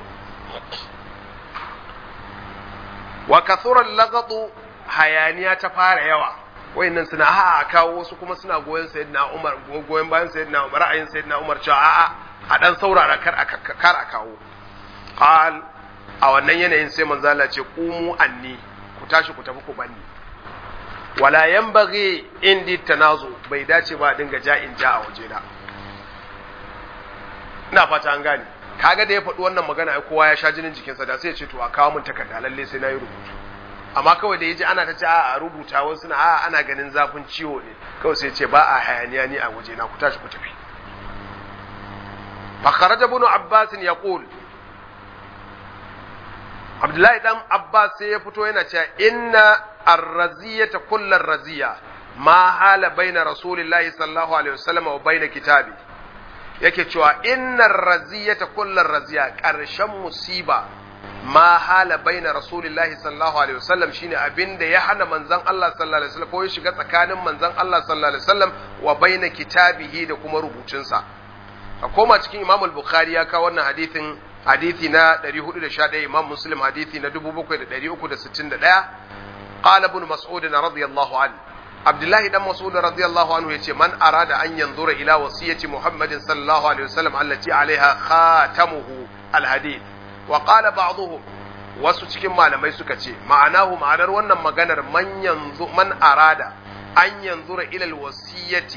Speaker 1: wa kathuran lagadu hayaniya ta fara yawa wayannan suna a kawo wasu kuma suna goyon sayyidina Umar goyon bayan sayyidina Umar ra'ayin sayyidina Umar cewa a'a a dan saurara kar a kar a kawo qal a wannan yanayin sai manzo Allah ce qumu anni ku tashi ku tafi ku banni wala yanbaghi indi tanazu bai dace ba dinga ja'in ja a waje na ina fata an gane kaga da ya faɗi wannan magana ai kowa ya sha jinin jikinsa da sai ya ce to a kawo min takarda lalle sai na yi rubutu amma kawai da yaji ana ta ce a rubuta wasu na a ana ganin zafin ciwo ne kawai sai ce ba a hayaniya ni a waje na ku tashi ku tafi fa kharaja ibn abbas yaqul abdullahi dan abbas sai ya fito yana cewa inna ar-raziyata kullu raziya ma hala baina rasulillahi sallallahu alaihi wasallam wa baina kitabi yake cewa inna raziyata kullu raziya karshen musiba ma hala baina rasulillahi sallallahu alaihi wasallam shine abinda ya hana manzon Allah sallallahu alaihi wasallam ko ya shiga tsakanin manzon Allah sallallahu alaihi wasallam wa baina kitabihi da kuma rubutunsa a koma cikin Imam al-Bukhari ya kawo wannan hadithin hadithi na 411 Imam Muslim hadithi na 7361 qala ibn Mas'ud radiyallahu anhu Abdullahi dan Mas'ud radiyallahu anhu yace man arada an yanzura ila wasiyati Muhammadin sallallahu alaihi wasallam allati alaiha khatamuhu al-hadith wa qala ba'dhum wasu cikin malamai suka ce ma'anahu ma'anar wannan maganar man yanzu man arada an yanzura ila alwasiyati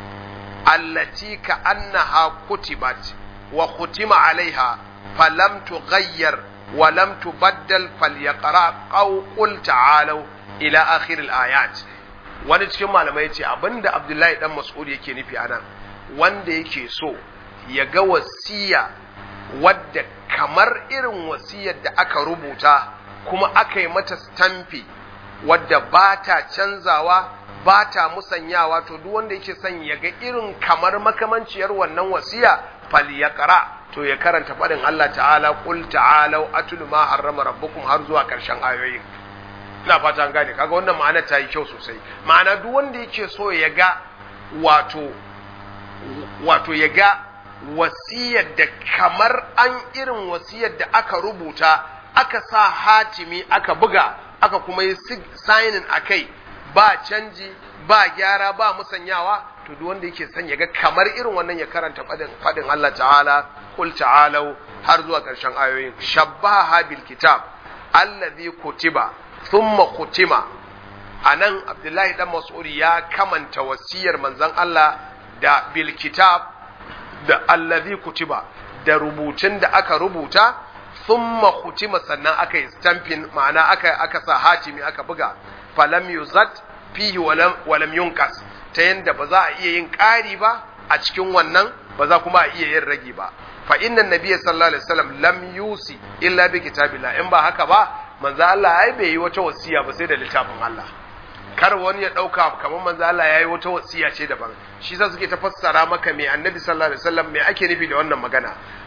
Speaker 1: allati ka annaha kutibat wa khutima alaiha falam tughayyar wa lam tubaddal falyaqra qaw qul ta'alu ila akhir alayat wani cikin malamai ce abinda Abdullahi dan Mas'ud yake nufi anan wanda yake so ya ga wasiya wadda kamar irin wasiyar da aka rubuta kuma aka yi mata stamfi wadda ba ta canzawa ba ta musanyawa to duk wanda yake son ya ga irin kamar makamanciyar wannan wasiya fal ya kara to ya karanta faɗin Allah ta'ala qul ta'alu atlu ma harrama rabbukum har zuwa ƙarshen ayoyin ina fata an gane kaga wannan ma'ana ta yi kyau sosai ma'ana duk wanda yake so ya ga wato wato ya ga wasiyar da kamar an irin wasiyar da aka rubuta aka sa hatimi aka buga aka kuma yi signing a kai ba canji ba gyara ba musanyawa to duk wanda yake son ya ga kamar irin wannan ya karanta fadin Allah ta'ala qul ta'alu har zuwa ƙarshen ayoyin shabbaha bil kitab allazi kutiba thumma kutima anan Abdullahi dan Mas'ud ya kamanta wasiyar manzon Allah da bil kitab da allazi kutiba da rubutun da aka rubuta thumma kutima sannan aka yi stamping ma'ana aka aka sa hatimi aka buga falam yuzat fihi walam walam yunqas ta yanda ba za a iya yin ƙari ba a cikin wannan ba za kuma a iya yin ragi ba fa inna nabiyya sallallahu alaihi wasallam lam yusi illa bi kitabillah in ba haka ba manzo Allah ai bai yi wata wasiya ba sai da littafin Allah kar wani ya dauka kamar manzo Allah yayi wata wasiya ce daban shi sa suke ta fassara maka me annabi sallallahu alaihi wasallam me ake nufi da wannan magana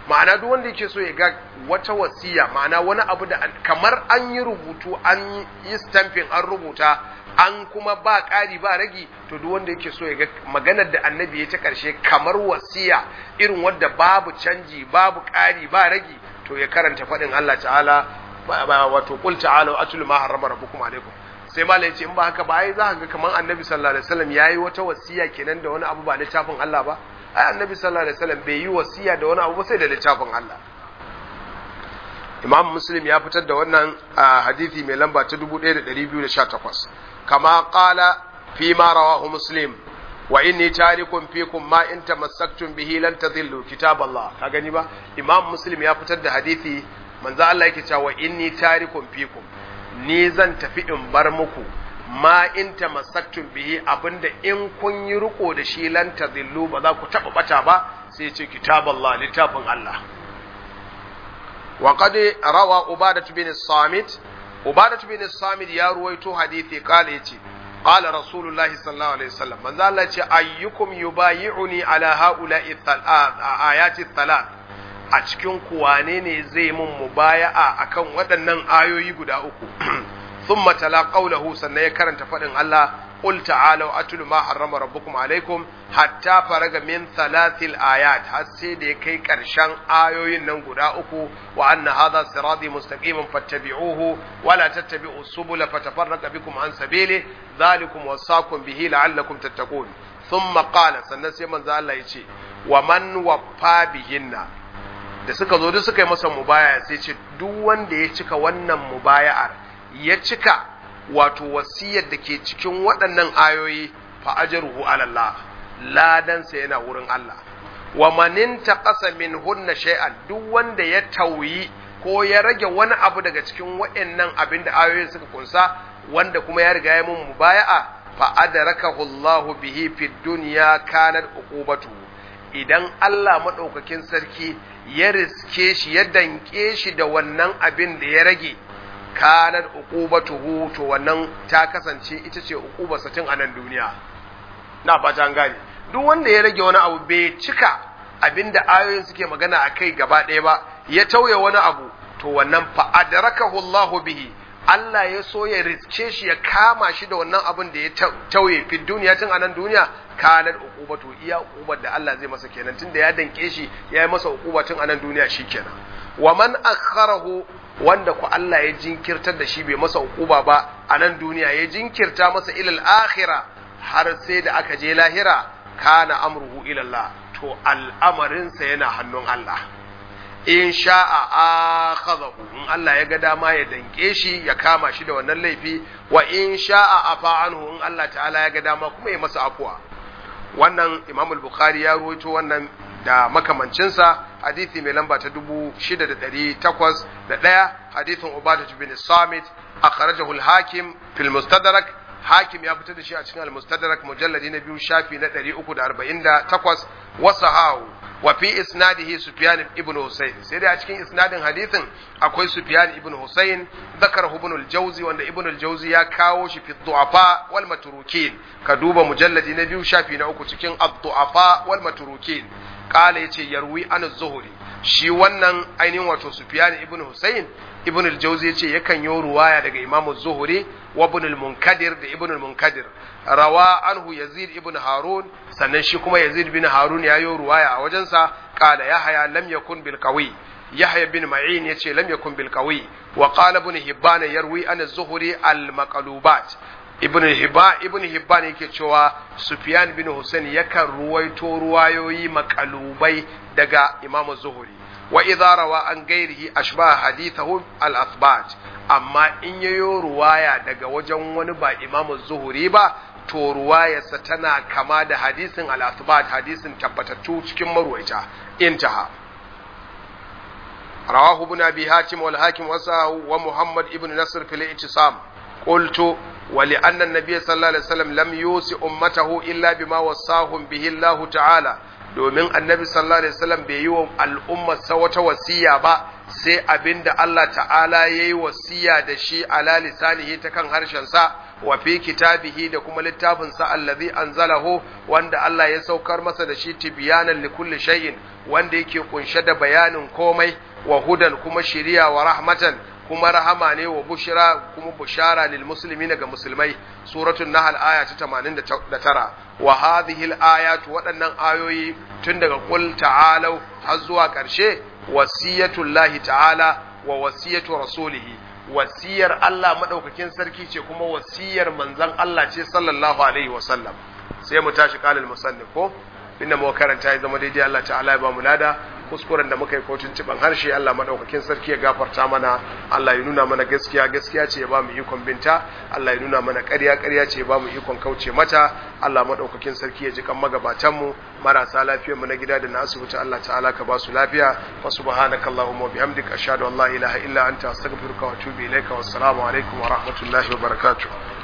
Speaker 1: ma'ana duk wanda yake so ya ga wata wasiya ma'ana wani abu da kamar an yi rubutu an yi stamping an rubuta an kuma ba ƙari ba ragi to duk wanda yake so ya ga maganar da annabi ya ta ƙarshe kamar wasiya irin wadda babu canji babu ƙari ba ragi to ya karanta faɗin Allah ta'ala wato qul ta'alu atul ma harrama rabbukum alaikum sai malai ya ce in ba haka ba ai za ka ga kamar annabi sallallahu alaihi wasallam yayi wata wasiya kenan da wani abu ba littafin Allah ba ai annabi sallallahu alaihi wasallam bai yi wasiya da wani abu ba sai da littafin Allah Imam Muslim ya fitar da wannan hadisi mai lamba ta 1218 kama qala fi ma rawahu Muslim wa inni tarikum fikum ma in tamassaktum bihi lan tadhillu kitab Allah ka gani ba Imam Muslim ya fitar da hadisi manzo Allah yake cewa inni tarikum fikum ni zan tafi in bar muku ma in tamassaktum bihi abinda in kun yi riko da shi lan tadhillu ba za ku taba bata ba sai ce kitab Allah littafin Allah wa qad rawa ubadah bin samit ubadah bin samit ya ruwaito hadisi kala yace qala rasulullahi sallallahu alaihi wasallam manzo Allah ce ayyukum yubayi'uni ala haula'i ayati thalath a cikin kuwane ne zai mun mubaya'a akan waɗannan ayoyi guda uku thumma tala qawluhu sannan ya karanta faɗin Allah qul ta'alu atlu ma harrama rabbukum alaikum hatta faraga min thalathil ayat har sai da ya kai ƙarshen ayoyin nan guda uku wa anna hadha sirati mustaqiman fattabi'uhu wa la tattabi'u subula fatafarraqa bikum an sabili dhalikum wasaqum bihi la'allakum tattaqun thumma qala sannan sai manzo Allah ya ce wa man waffa bihinna da suka zo duk suka yi masa mubaya sai ce duk wanda ya cika wannan mubaya'ar ya cika wato wasiyar da ke cikin waɗannan ayoyi fa ajruhu ala Allah ladansa yana wurin Allah wa manin taqasa min hunna shay'an duk wanda ya tauyi ko ya rage wani abu daga cikin waɗannan abin da ayoyin suka kunsa wanda kuma ya riga ya mun mubaya'a fa adrakahu Allah bihi fid dunya kanat uqubatu idan Allah madaukakin sarki ya riske shi ya danke shi da wannan abin da ya rage kanar uqubatuhu to wannan ta kasance ita ce uqubarsa tun a nan duniya na fata an gane duk wanda ya rage wani abu bai cika abinda ayoyin suke magana a kai gaba ɗaya ba ya tauye wani abu to wannan fa adrakahu Allah bihi Allah ya so ya riske shi ya kama shi da wannan abin da ya tauye fi duniya tun a nan duniya kanar uqubatu iya uqubar da Allah zai masa kenan tunda ya danke shi ya yi masa uquba tun a nan duniya shikenan wa man akharahu wanda ku Allah ya jinkirtar da shi bai masa uquba ba a nan duniya ya jinkirta masa ilal akhirah har sai da aka je lahira kana amruhu ila Allah to al'amarinsa yana hannun Allah in sha'a akhadahu in Allah ya ga dama ya danke shi ya kama shi da wannan laifi wa in sha'a afa anhu in Allah ta'ala ya ga dama kuma ya masa afuwa wannan Imam al-Bukhari ya ruwaito wannan da makamancinsa hadithi mai lamba ta dubu shida da ɗari takwas da ɗaya hadithin Ubadah bin Samit akhrajahu al-Hakim fil Mustadrak Hakim ya fitar da shi a cikin al-Mustadrak mujalladi na biyu shafi na ɗari uku da arba'in da takwas wasahahu wa fi isnadihi Sufyan ibn Husayn sai dai a cikin isnadin hadithin akwai Sufyan ibn Husayn zakarahu ibn al-Jawzi wanda ibn al-Jawzi ya kawo shi fi du'afa wal matrukin ka duba mujalladi na biyu shafi na uku cikin ad-du'afa wal matrukin kala yace yarwi an zuhuri shi wannan ainihin wato Sufyan ibn Husayn ibn al-Jawzi yace yakan yi ruwaya daga Imam Zuhri wa ibn al-Munkadir da ibn al-Munkadir rawa anhu Yazid ibn Harun sannan shi kuma Yazid bin Harun ya yi ruwaya a wajensa kala Yahya lam yakun bil qawi Yahya bin Ma'in yace lam yakun bil qawi wa qala ibn Hibban yarwi an az-Zuhri al-maqlubat ibn hibban ibn hibban yake cewa sufyan bin husain yakan ruwaito ruwayoyi makalubai daga imam zuhuri wa idza rawa an gairihi ashba hadithahu al athbat amma in yayo ruwaya daga wajen wani ba imam zuhuri ba to ruwayarsa tana kama da hadisin al athbat hadisin tabbatattu cikin marwaita intaha رواه ابن ابي هاتم والحاكم وساه ومحمد ابن نصر في الاعتصام قلت ولأن النبي صلى الله عليه وسلم لم يوصي أمته إلا بما وصاهم به الله تعالى domin annabi sallallahu alaihi wasallam bai yi wa al'ummar sa wata wasiya ba sai abinda Allah ta'ala ya yi wasiya da shi ala lisanihi ta kan harshen sa wa fi kitabihi da kuma littafin sa allazi anzalahu wanda Allah ya saukar masa da shi tibyanan li kulli shay'in wanda yake kunshe da bayanin komai wa hudan kuma shiriya wa rahmatan kuma rahama ne wa bushira kuma bushara lil muslimin ga musulmai suratul nahl aya ta 89 wa hadhihi al ayat waɗannan ayoyi tun daga qul ta'alu har zuwa ƙarshe wasiyatul lahi ta'ala wa wasiyatu rasulihi wasiyar Allah madaukakin sarki ce kuma wasiyar manzon Allah ce sallallahu alaihi wa sallam sai mu tashi qalil musannif ko inda mu karanta ya zama daidai Allah ta'ala ya ba mu lada kuskuren da muka yi kotun ciban harshe Allah madaukakin sarki ya gafarta mana Allah ya nuna mana gaskiya gaskiya ce ya ba mu ikon binta Allah ya nuna mana ƙarya ƙarya ce ya ba mu ikon kauce mata Allah madaukakin sarki ya ji kan magabatan mu marasa lafiyar mu na gida da na asibiti Allah ta'ala ka ba su lafiya wa subhanaka allahumma wa bihamdika ashhadu an la ilaha illa anta astaghfiruka wa atubu ilaika wassalamu alaikum wa rahmatullahi wa barakatuh